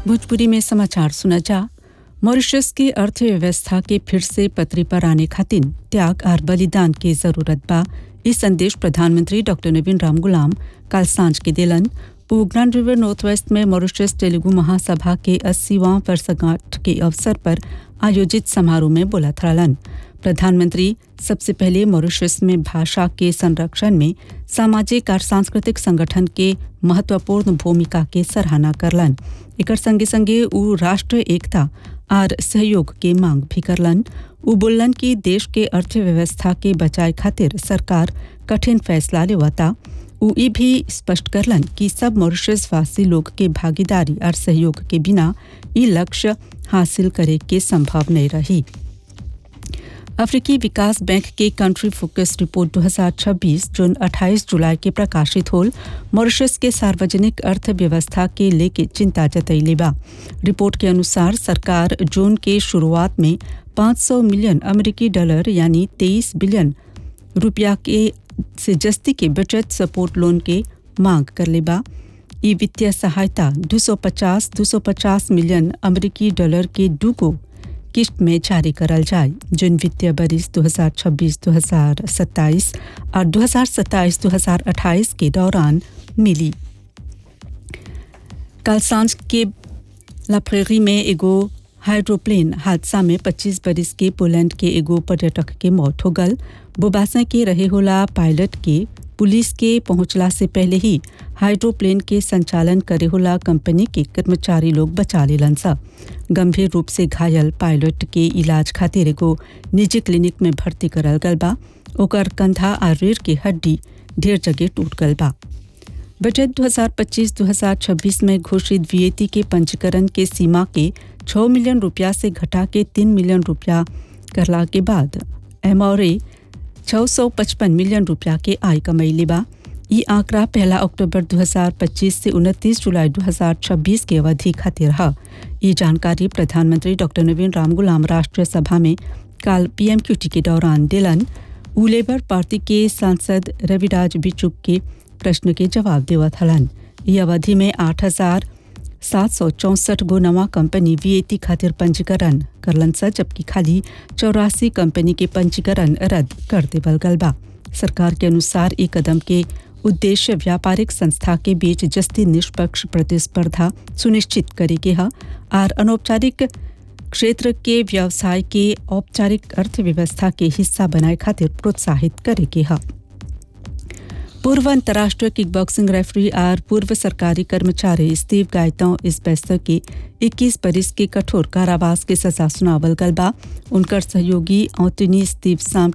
भोजपुरी में समाचार सुना जा मॉरिशस की अर्थव्यवस्था के फिर से पटरी पर आने खातिर त्याग और बलिदान की जरूरत बा ई संदेश प्रधानमंत्री डॉक्टर नवीन राम गुलाम कल सांझ के दिलन वो ग्रैंड रिवर नॉर्थ वेस्ट में मॉरिशस तेलुगु महासभा के अस्सीवां वर्षगांठ के अवसर पर आयोजित समारोह में बोला थरलन प्रधानमंत्री सबसे पहले मॉरिशस में भाषा के संरक्षण में सामाजिक और सांस्कृतिक संगठन के महत्वपूर्ण भूमिका के सराहना करलन एकर संगे संगे उ राष्ट्र एकता और सहयोग के मांग भी करलन उ बोलन कि देश के अर्थव्यवस्था के बचाए खातिर सरकार कठिन फैसला लेवता उ ई भी स्पष्ट करलन कि सब मॉरिशस वासी लोग के भागीदारी और सहयोग के बिना ई लक्ष्य हासिल करे के संभव नहीं रही अफ्रीकी विकास बैंक के कंट्री फोकस रिपोर्ट 2026 जून 28 जुलाई के प्रकाशित होल मॉरिशस के सार्वजनिक अर्थव्यवस्था के लेके चिंता जतैले बा रिपोर्ट के अनुसार सरकार जून के शुरुआत में 500 मिलियन अमेरिकी डॉलर यानी 23 बिलियन रुपया के से जस्ती के बचत सपोर्ट लोन के मांग कर लेबा ई वित्तीय सहायता 250 250 मिलियन अमेरिकी डॉलर के दूगो किस्त में जारी करल जाए जिन वित्तीय बरिस 2026-2027 और 2027-2028 के दौरान मिली कल सांझ के लाप्रेरी में एगो हाइड्रोप्लेन हादसा में 25 बरिस के पोलैंड के एगो पर्यटक के मौत हो गल बोबासा के रहे होला पायलट के पुलिस के पहुंचला से पहले ही हाइड्रोप्लेन के संचालन करे होला कंपनी के कर्मचारी लोग बचा लेलन सा गंभीर रूप से घायल पायलट के इलाज खातिर एगो निजी क्लिनिक में भर्ती करल गल बा ओकर कंधा और रीढ़ की हड्डी ढेर जगह टूट गल बा बजट 2025-2026 में घोषित वीएटी के पंजीकरण के सीमा के 6 मिलियन रुपया से घटा के 3 मिलियन रुपया करला के बाद एमआरए 655 मिलियन रुपया के आय कमैले बा ई आंकड़ा पहला अक्टूबर 2025 से 29 जुलाई 2026 के अवधि खातिर है ये जानकारी प्रधानमंत्री डॉक्टर नवीन राम गुलाम राष्ट्रीय सभा में कल पीएमक्यूटी के दौरान दिलन उ लेबर पार्टी के सांसद रविराज बिचुक के प्रश्न के जवाब देवत हलन ये अवधि में आठ हजार सात सौ चौंसठ गो नवा कंपनी वीएटी खातिर पंजीकरण करलन सा जबकि खाली चौरासी कंपनी के पंजीकरण रद्द कर देवल गल बा सरकार के अनुसार ये कदम के उद्देश्य व्यापारिक संस्था के बीच जस्ती निष्पक्ष प्रतिस्पर्धा सुनिश्चित करे के है और अनौपचारिक क्षेत्र के व्यवसाय के औपचारिक अर्थव्यवस्था के हिस्सा बनाए खातिर प्रोत्साहित करे के है पूर्व अंतर्राष्ट्रीय किक बॉक्सिंग रेफरी और पूर्व सरकारी कर्मचारी स्टीव गायतों इस बेस्तर के 21 बरिस के कठोर कारावास के सजा सुनावल गल बा उनकर सहयोगी औतनी स्टीव साम